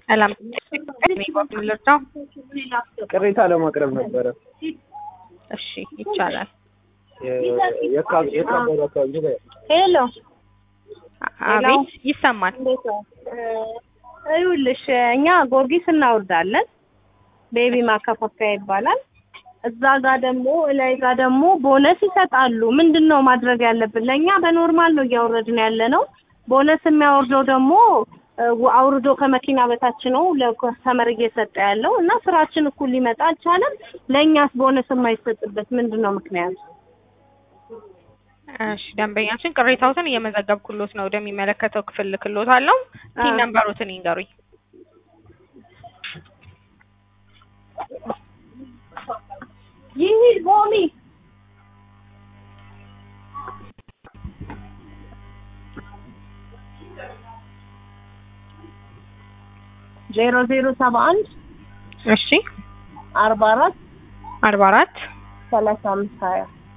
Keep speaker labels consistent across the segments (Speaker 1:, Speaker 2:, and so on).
Speaker 1: ሰላም ልርዳው?
Speaker 2: ቅሬታ ለማቅረብ ነበረ።
Speaker 1: እሺ ይቻላል።
Speaker 2: የካበደ አካባቢ ላይ
Speaker 3: ሄሎ
Speaker 1: አቤት ይሰማል።
Speaker 3: እንዴት ነው? ይኸውልሽ እኛ ጎርጊስ እናወርዳለን። ቤቢ ማከፋፈያ ይባላል። እዛ ጋር ደግሞ ላይ ጋር ደግሞ ቦነስ ይሰጣሉ። ምንድን ነው ማድረግ ያለብን? ለእኛ በኖርማል ነው እያወረድን ያለ ነው። ቦነስ የሚያወርደው ደግሞ እ, አውርዶ ከመኪና በታች ነው ለከስተመር እየሰጠ ያለው እና ስራችን እኩል ሊመጣ አልቻለም። ለእኛስ ቦነስ የማይሰጥበት ምንድን ነው ምክንያቱ?
Speaker 1: እሺ ደንበኛችን ቅሬታዎትን እየመዘገብኩሎት ነው። ወደሚመለከተው ክፍል ልክሎት አለው። ቲን
Speaker 3: አዎ።
Speaker 1: ነምበሮትን ይንገሩኝ።
Speaker 3: ይሂድ ቦሚ ዜሮ ዜሮ ሰባ አንድ
Speaker 1: እሺ
Speaker 3: አርባ አራት
Speaker 1: አርባ አራት
Speaker 3: ሰላሳ አምስት ሀያ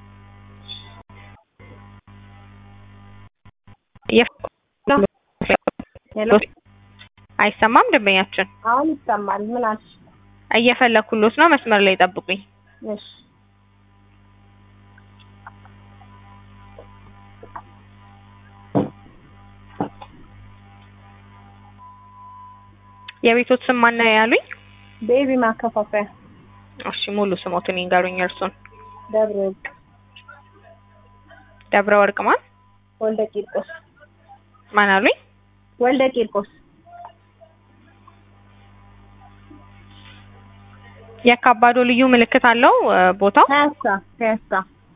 Speaker 3: ሄሎ
Speaker 1: አይሰማም ደንበኛችን
Speaker 3: አሁን ይሰማል። ምን አልሽ?
Speaker 1: እየፈለኩሎት ነው። መስመር ላይ ጠብቁኝ።
Speaker 3: እሺ
Speaker 1: የቤቶት ስም ማን ነው ያሉኝ?
Speaker 3: ቤቢ ማከፋፈያ
Speaker 1: እሺ ሙሉ ስሞትን ይንገሩኝ። እርሱን
Speaker 3: ደብረ ወርቅ
Speaker 1: ደብረ ወርቅ ማን
Speaker 3: ወልደ ቂርቆስ
Speaker 1: ማን አሉኝ?
Speaker 3: ወልደ ቂርቆስ
Speaker 1: የካባዶ ልዩ ምልክት አለው እ፣ ቦታው
Speaker 3: ፒያሳ ፒያሳ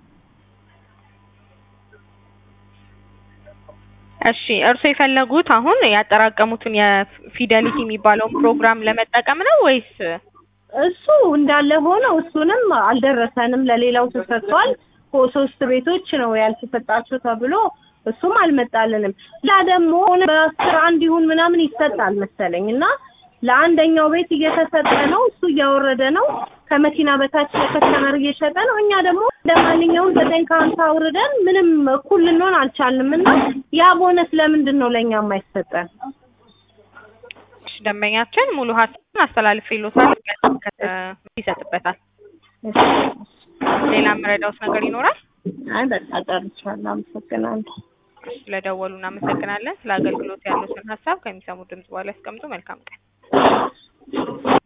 Speaker 1: እሺ እርሶ የፈለጉት አሁን ያጠራቀሙትን የፊደሊቲ የሚባለውን ፕሮግራም ለመጠቀም ነው ወይስ
Speaker 3: እሱ እንዳለ ሆኖ እሱንም አልደረሰንም። ለሌላው ተሰጥቷል። ኮ ሶስት ቤቶች ነው ያልተሰጣቸው ተብሎ እሱም አልመጣልንም። ላ ደግሞ ሆነ በአስር አንድ ይሁን ምናምን ይሰጣል መሰለኝ እና ለአንደኛው ቤት እየተሰጠ ነው። እሱ እያወረደ ነው። ከመኪና በታች ለከስተመር እየሸጠ ነው። እኛ ደግሞ እንደ ማንኛውም ዘጠኝ ከሀምሳ አውርደን ምንም እኩል ልንሆን አልቻልንም እና ያ ቦነስ ለምንድን ነው ለእኛ የማይሰጠን?
Speaker 1: እሺ፣ ደንበኛችን ሙሉ ሀሳብን አስተላልፌልዎታል። ይሰጥበታል። ሌላ የምረዳውት ነገር ይኖራል?
Speaker 3: አይ በቃ ጨርሻለሁ። አመሰግናለሁ።
Speaker 1: ስለደወሉ እናመሰግናለን። ስለ አገልግሎት ያሉትን ሀሳብ ከሚሰሙ ድምጽ በኋላ ያስቀምጡ። መልካም ቀን።